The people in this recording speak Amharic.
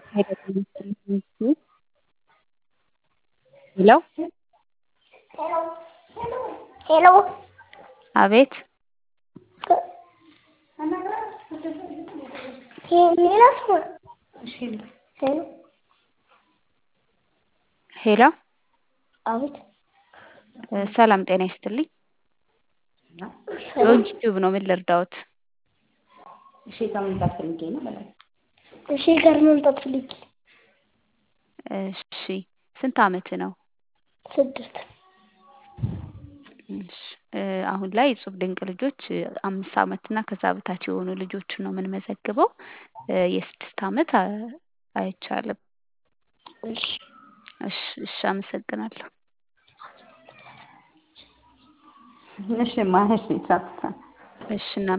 ሄሎ ሄሎ አቤት ሌላ ሰው ሄሎ ሄሎ አቤት ሰላም ጤና ይስጥልኝ። ዶንኪ ቲዩብ ነው። ምን ልርዳዎት? እሺ ከመምጣት ፈልጌ ነው በላይ እሺ ጋር መምጣት ፈልጌ እሺ ስንት አመት ነው? ስድስት እሺ እ አሁን ላይ እጹብ ድንቅ ልጆች አምስት አመት እና ከዛ በታች የሆኑ ልጆችን ነው የምንመዘግበው። እ የስድስት አመት አ- አይቻልም። እሺ እሺ እሺ አመሰግናለሁ። እሺ ማሽ ሳትታ እሺ እና